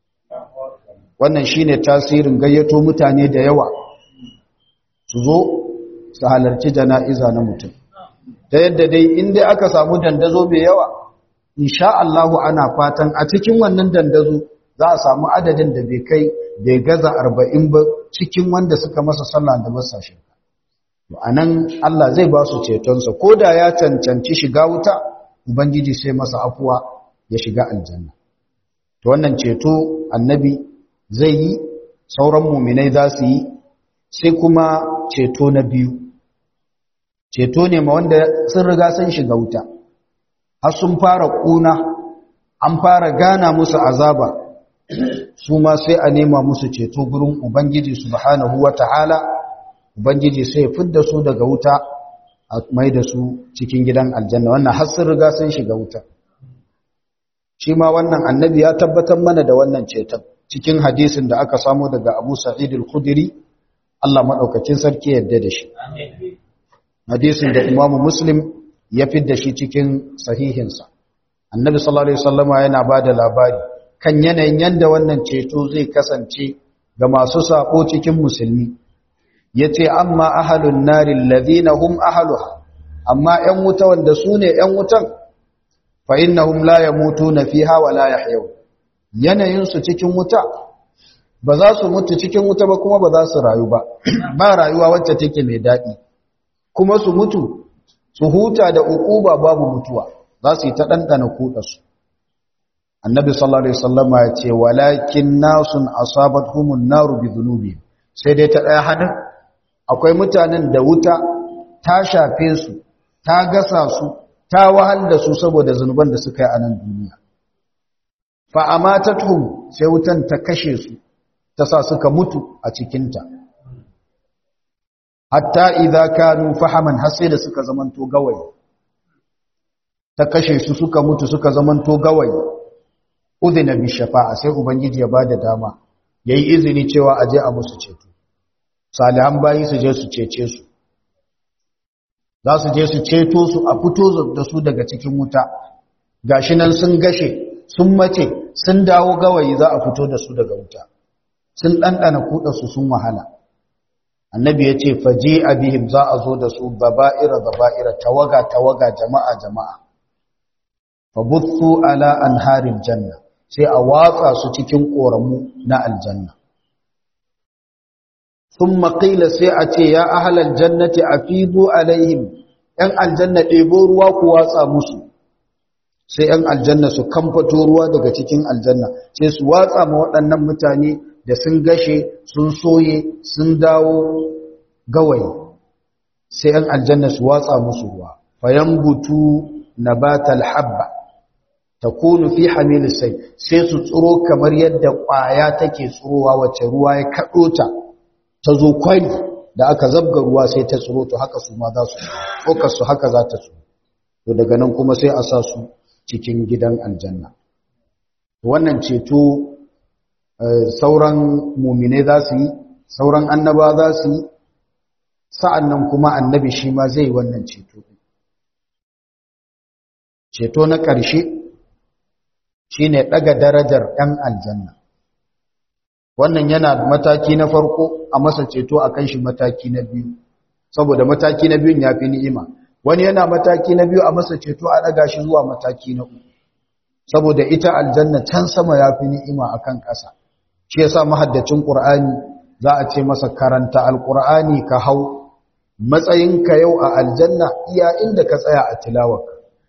wannan shine tasirin gayyato mutane da yawa su zo su halarci jana'iza na mutum ta yadda dai inda aka samu dandazo mai yawa insha Allahu ana fatan a cikin wannan dandazo za a samu adadin da bai kai bai gaza arba'in ba cikin wanda suka masa sallah da masa shirka to anan Allah zai ba su cetonsa ko da ya cancanci shiga wuta ubangiji sai masa afuwa ya shiga aljanna to wannan ceto annabi zai yi sauran muminai za su yi sai kuma ceto na biyu ceto ne ma wanda sun riga sun shiga wuta har sun fara kuna an fara gana musu azaba su ma sai a nema musu ceto gurin ubangiji subhanahu wata'ala ubangiji sai ya fidda su daga wuta a mai da su cikin gidan aljanna wannan har sun riga sun shiga wuta shi ma wannan annabi ya tabbatar mana da wannan ceton cikin hadisin da aka samu daga Abu Sa'id al-Khudri Allah madaukakin sarki yadda da shi hadisin da Imam Muslim ya fidda shi cikin sahihinsa Annabi sallallahu alaihi wasallama yana bada labari kan yanayin yanda wannan ceto zai kasance ga masu sako cikin musulmi yace amma ahlun nari alladhina hum ahluha amma 'yan wuta wanda su ne 'yan wutan fa innahum la yamutuna fiha wa la yahyawun yanayinsu cikin wuta ba za su mutu cikin wuta ba kuma ba za su rayu ba ba rayuwa wacce take mai daɗi kuma su mutu su huta da uquba babu mutuwa za su yi ta ɗanɗana kuɗarsu annabi sallallahu alaihi wasallam ya ce walakin nasun asabatuhumun naru bi dhunubi sai dai ta ɗaya hadin akwai mutanen da wuta ta shafe su ta gasa su ta wahal da su saboda zunuban da suka yi a nan duniya fa'amatatuhum sai wutan ta kashe su ta sa suka mutu a cikinta hatta idza kanu fahaman har sai da suka zamanto gawayi ta kashe su suka mutu suka zamanto gawayi udhina bi shafa'a sai ubangiji ya bada dama yayi izini cewa aje a musu ceto salihan bayi su je su cece su za su je su ceto su a fito da su daga cikin wuta gashi nan sun gashe sun mace sun dawo gawayi za a fito da su daga wuta sun ɗanɗana kuɗarsu sun wahala annabi ya ce faje abihim za a zo da su baba'ira baba'ira tawaga tawaga jama'a jama'a fabutsu ala anharil janna sai a watsa su cikin ƙoramu na aljanna sun maƙila sai a ce ya ahalar jannati a fido alaihim ‘yan aljanna ɗebo ruwa ku watsa musu sai ‘yan aljanna su kamfato ruwa daga cikin aljanna sai su watsa ma waɗannan mutane da sun gashe sun soye sun dawo gawayi sai ‘yan aljanna su watsa musu ruwa fayan butu na batal habba ta kunu fi hamilu sai sai su tsiro kamar yadda ƙwaya take tsirowa wacce ruwa ya kaɗo ta ta zo kwari da aka zabga ruwa sai ta tsiro to haka su ma za su tsokar su haka za ta tsiro to daga nan kuma sai a sa su cikin gidan aljanna wannan ceto sauran mumine za su yi sauran annaba za su yi sa'an nan kuma annabi shi ma zai wannan ceto ceto na ƙarshe shi ne ɗaga darajar ɗan aljanna wannan yana mataki na farko a masa ceto a kan shi mataki na biyu saboda mataki na biyun ya fi ni'ima wani yana mataki na biyu a masa ceto a ɗaga shi zuwa mataki na uku saboda ita aljanna can sama ya fi ni'ima a kan ƙasa shi ya sa mahaddacin ƙur'ani za a ce masa karanta alƙur'ani ka hau matsayinka yau a aljanna iya inda ka tsaya a tilawaka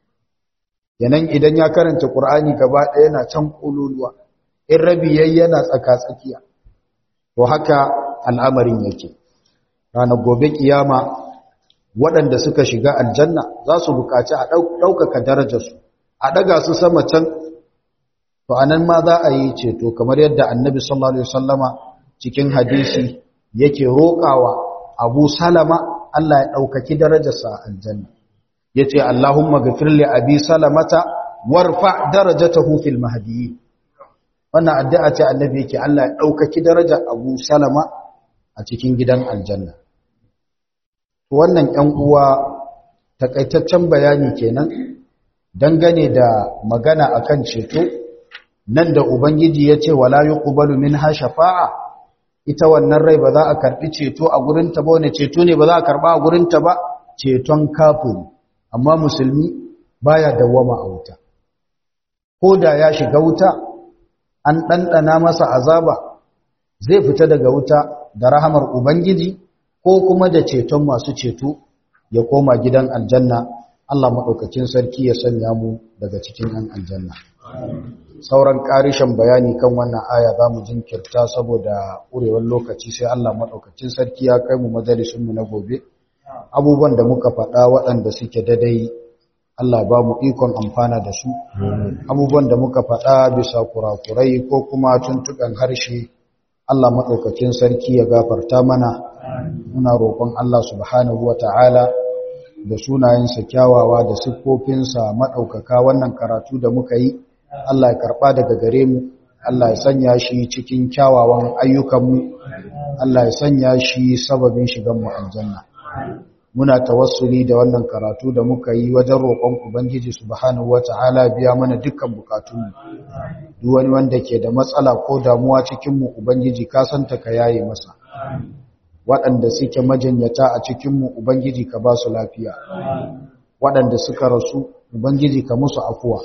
yanan idan ya karanta ƙur'ani gaba ɗaya yana can ƙululuwa in rabi yayi yana tsaka-tsakiya to haka al'amarin yake ranar gobe kiyama waɗanda suka shiga aljanna za su buƙaci a ɗaukaka darajarsu a ɗaga su sama can to anan ma za a yi ceto kamar yadda annabi sallallahu alaihi wasallama cikin hadisi yake roƙawa abu salama Allah ya ɗaukaki darajarsa a aljanna ya ce Allahumma gafir li abi salamata warfa darajatahu fil mahdiyyin wannan addu'a ce annabi yake Allah ya ɗaukaki darajar abu salama a cikin gidan aljanna wannan ‘yan uwa takaitaccen bayani kenan dangane da magana akan ceto nan da ubangiji ya ce wala yuqbalu minha shafa'a ita wannan rai ba za a karbi ceto a gurinta ba wani ceto ne ba za a karba a gurinta ba ceton kafiri amma musulmi baya dawwama a wuta ko da ya shiga wuta an ɗanɗana masa azaba zai fita daga wuta da rahamar ubangiji ko kuma da ceton masu ceto ya koma gidan aljanna Allah maɗaukacin sarki ya sanya mu daga cikin ‘yan aljanna. sauran ƙarishin bayani kan wannan aya za mu jinkirta saboda ƙurewar lokaci sai Allah maɗaukacin sarki ya kai mu majalisunmu na gobe abubuwan da muka faɗa waɗanda suke dadai Allah ba mu ikon amfana da su abubuwan da muka faɗa bisa kurakurai ko kuma tuntuɓen harshe Allah maɗaukacin sarki ya gafarta mana muna roƙon Allah subhanahu wa ta'ala da sunayensa kyawawa da siffofinsa maɗaukaka wannan karatu da muka yi Allah ya karɓa daga gare mu Allah ya sanya shi cikin kyawawan ayyukanmu Allah ya sanya shi sababin shigan mu aljanna muna tawassuli da wannan karatu da muka yi wajen roƙon ubangiji subhanahu wata'ala biya mana dukkan bukatunmu duk wani wanda ke da matsala ko damuwa cikin mu ubangiji ka santa ka yaye masa waɗanda suke majanyata a cikin mu ubangiji ka ba su lafiya waɗanda suka rasu ubangiji ka musu afuwa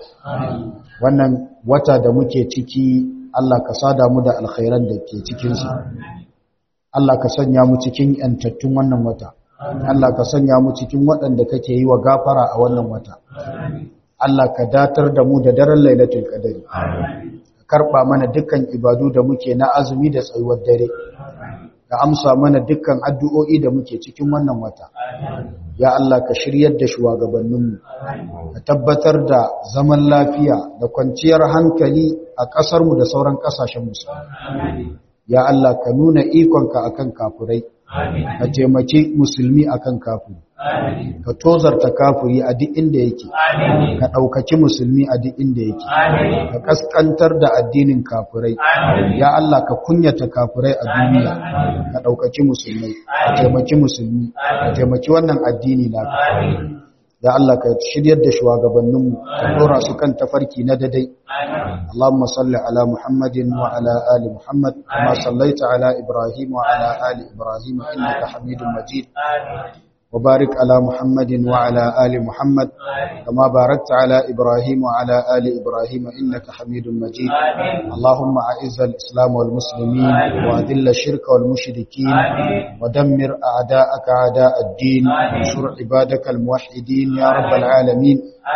wannan wata da muke ciki Allah ka sada mu da alkhairan da ke cikinsa Allah ka sanya mu cikin yantattun wannan wata Allah ka sanya mu cikin waɗanda kake yi wa gafara a wannan wata Allah ka datar da mu da daren lailatul qadari ka karba mana dukkan ibadu da muke na azumi da tsayuwar dare ka amsa mana dukkan addu'o'i da muke cikin wannan wata ya Allah ka shiryar da shugabanninmu ka tabbatar da zaman lafiya da kwanciyar hankali a ƙasarmu da sauran ƙasashen musulmi ya Allah ka nuna ikonka akan kafurai ka taimaki musulmi akan kafiri ka tozarta kafiri a duk inda yake ka ɗaukaki musulmi a duk inda yake ka kaskantar da addinin kafirai ya Allah ka kunyata kafirai a duniya ka ɗaukaki musulmai ka taimaki musulmi ka taimaki wannan addini na ya Allah ka shiryar da shugabanninmu ka dora su kan tafarki na dadai Allahumma salli ala Muhammadin wa ala ali Muhammad kama sallaita ala Ibrahim wa ala ali Ibrahim innaka Hamidum Majid وبارك على محمد وعلى آل محمد كما باركت على إبراهيم وعلى آل إبراهيم إنك حميد مجيد اللهم أعز الإسلام والمسلمين وأذل الشرك والمشركين ودمر أعداءك أعداء الدين وانصر عبادك الموحدين يا رب العالمين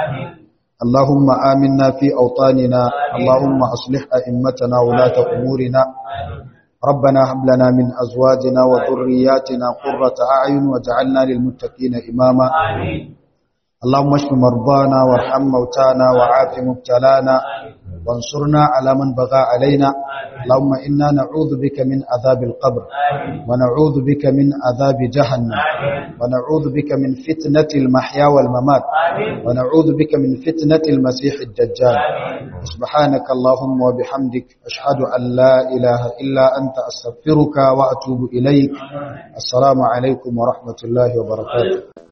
اللهم آمنا في أوطاننا اللهم أصلح أئمتنا ولاة أمورنا ربنا هب لنا من أزواجنا وذرياتنا قرة أعين واجعلنا للمتقين إماما اللهم اشف مرضانا وارحم موتانا وعاف مبتلانا وانصرنا على من بغى علينا اللهم إنا نعوذ بك من عذاب القبر ونعوذ بك من عذاب جهنم ونعوذ بك من فتنة المحيا والممات ونعوذ بك من فتنة المسيح الدجال سبحانك اللهم وبحمدك أشهد أن لا إله إلا أنت أستغفرك وأتوب إليك السلام عليكم ورحمة الله وبركاته